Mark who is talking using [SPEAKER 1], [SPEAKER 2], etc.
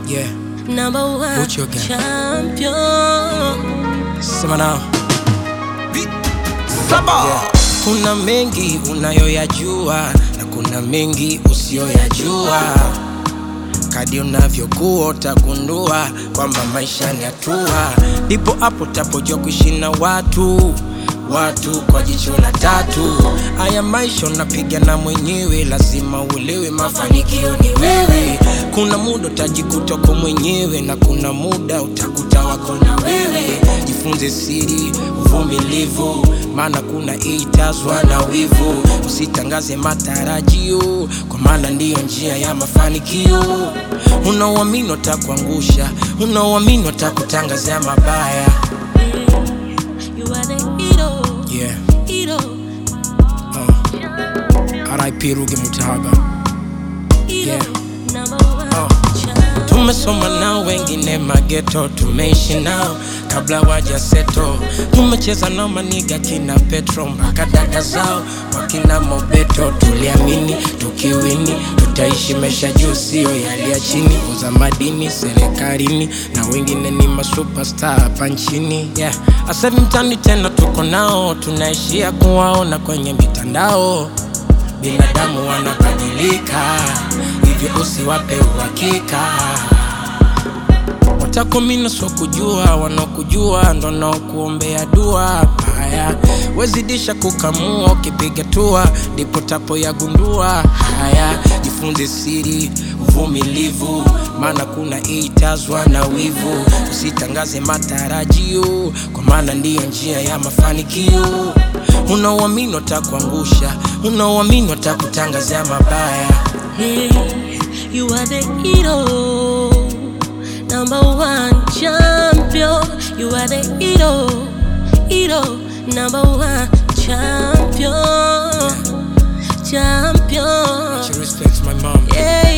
[SPEAKER 1] Yeah,
[SPEAKER 2] number one
[SPEAKER 1] Put your gun.
[SPEAKER 2] champion.
[SPEAKER 1] sema nao. Yeah. Kuna mengi unayoyajua na kuna mengi usiyoyajua. Kadi unavyokuwa utagundua kwamba maisha ni hatua, ndipo hapo tapojua kuishi na watu watu kwa jicho la tatu. Haya maisha unapiga na mwenyewe, lazima uelewe mafanikio ni wewe. Kuna muda utajikuta uko mwenyewe na kuna muda utakuta wako na wewe. Jifunze siri, uvumilivu, maana kuna itazwa na wivu. Usitangaze matarajio, kwa maana ndiyo njia ya mafanikio. Unaoamini watakuangusha, unaoamini watakutangazia mabaya.
[SPEAKER 2] You are the hero,
[SPEAKER 1] Yeah.
[SPEAKER 2] hero,
[SPEAKER 1] RIP Ruge Mutahaba.
[SPEAKER 2] hero,
[SPEAKER 1] Yeah.
[SPEAKER 2] number one
[SPEAKER 1] Oh.
[SPEAKER 2] champion.
[SPEAKER 1] Tumesoma nao wengine mageto, tumeishi nao kabla waja seto. Tumecheza nao maniga kina Petro mpaka dada zao wakina Mobeto. Tuliamini tukiwini tutaishi maisha juu, sio yale ya chini. Uza madini serikalini na wengine ni masuperstar hapa nchini yeah. Asa hivi mtani tena tuko nao, tunaishia kuwaona kwenye mitandao binadamu wanabadilika, hivyo usiwape uhakika. Watakomina so kujua, wanaokujua ndo naokuombea dua haya. Wezidisha kukamua, ukipiga tua ndipo tapo yagundua haya. Jifunze siri, uvumilivu, maana kuna itazwa na wivu. Usitangaze matarajio, kwa maana ndiyo njia ya mafanikio. Unaoamini watakuangusha, unaoamini watakutangazia mabaya.
[SPEAKER 2] Hey, you are the hero, number one champion. You are the hero, hero, number one champion, champion.
[SPEAKER 1] She respects my mom.
[SPEAKER 2] Yeah,